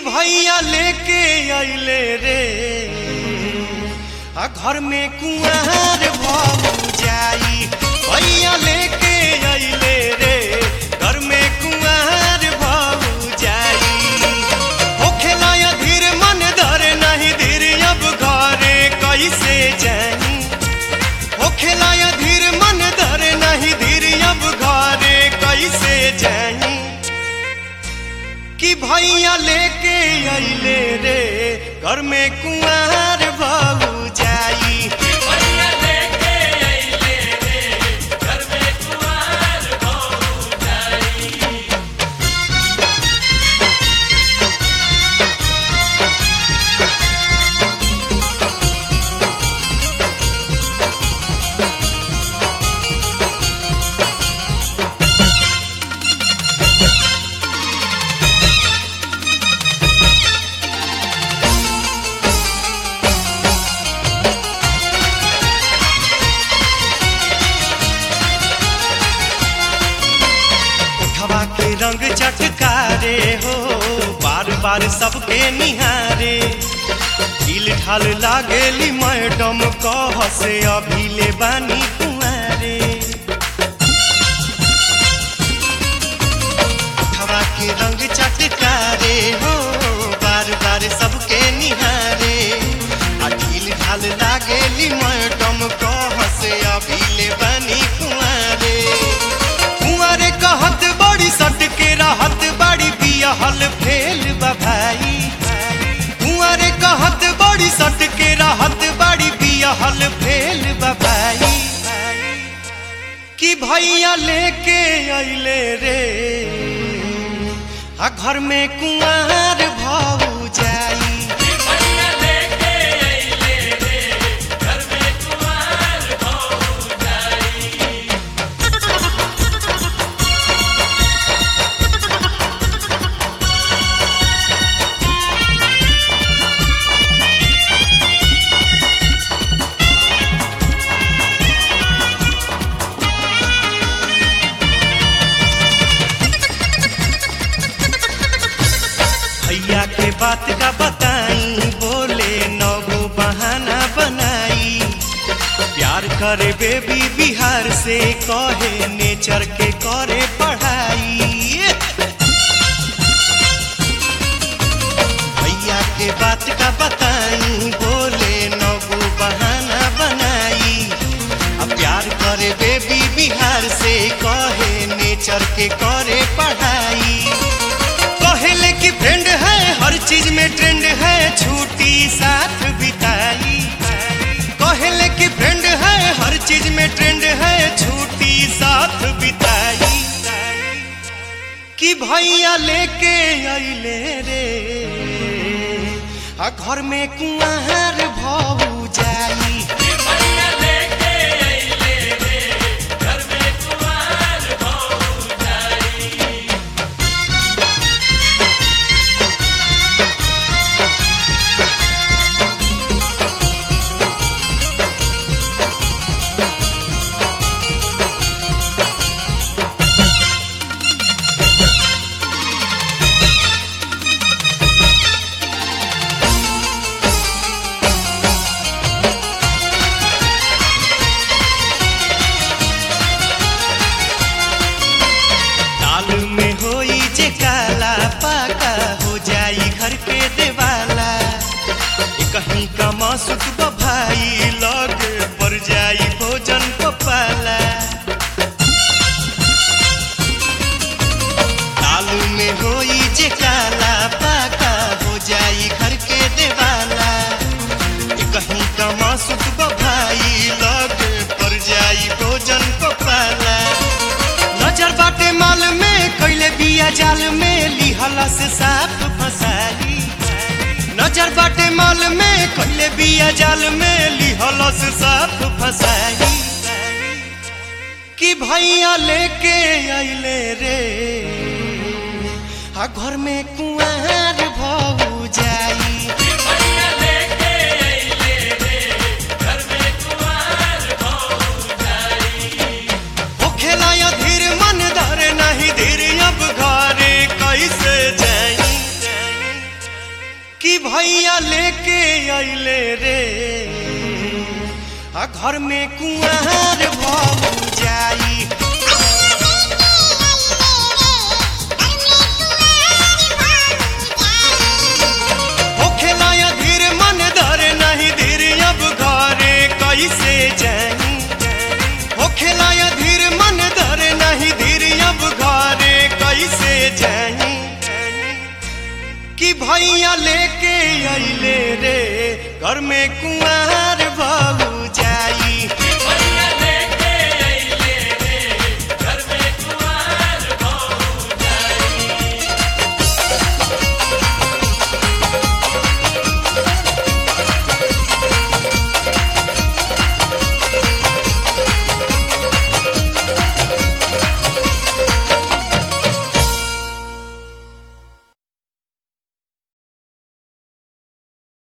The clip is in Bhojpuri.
भैया लेके अइले रे आ घर में कुआर भऊ जाई भैया लेके अइले रे घर में कुआर भऊ जाई होखेला या धीर मन धरे नहीं धीर अब घरे कैसे जाई होखेला या धीर मन धरे नहीं धीर अब घरे कैसे जाई कि भैया लेके अइले रे घर में कुंवर बहू जाई उठवा के रंग चटकारे हो बार बार सबके निहारे दिल ढाल लागेली मैडम कह से अभी ले बानी कुंवारे उठवा के रंग चटकारे हो बार बार सबके निहारे आ दिल ढाल लागेली मैडम कह से अभी ले बानी कुंवारे कुंवारे कहत बड़ी सट के रहत बड़ी बियाहल फेल बा भाई कुंवारे कहत बड़ी सट के रहत बड़ी बियाहल फेल बा भाई कि भैया लेके अइले रे आ घर में कुंवार भऊ जाई भैया के बात का बताई बोले नगो बहाना बनाई प्यार करे बेबी बिहार से कहे नेचर के करे पढ़ाई भैया के बात का बताई बोले नगो बहाना बनाई अब प्यार करे बेबी बिहार से कहे नेचर के करे पढ़ाई कहले कि फ्रेंड है हर चीज में ट्रेंड है छुट्टी साथ बिताई कहले कि फ्रेंड है हर चीज में ट्रेंड है छुट्टी साथ बिताई कि भैया लेके अइले रे आ घर में कुंवर भऊ जाई दाल में होई जे काला पाका हो जाई घर के देवाला ए कहीं का मासुक भाई लगे पर जाई भोजन पपाला दाल में होई जे काला पाका हो जाई घर के देवाला ए कहीं का मासुक भाई लगे पर जाई भोजन पपाला नजर बाटे माल में कैले बिया जाल में लिहला से साफ फसाई नजर बाटे माल में कैले बिया जाल में लिहला से साफ फसाई कि भैया लेके अइले रे आ घर में कुंवर भऊ जाई होखेला या धीर मन धरे नहीं धीर अब घरे कैसे जाई अइले रे आ घर में कुआर भऊ जाई होखेला या धीर मन धरे नहीं धीर अब घरे कैसे जाई होखेला या धीर मन धरे नहीं धीर अब घरे कैसे जाई कि भैया लेके अइले रे घर में कुआर बहू जाई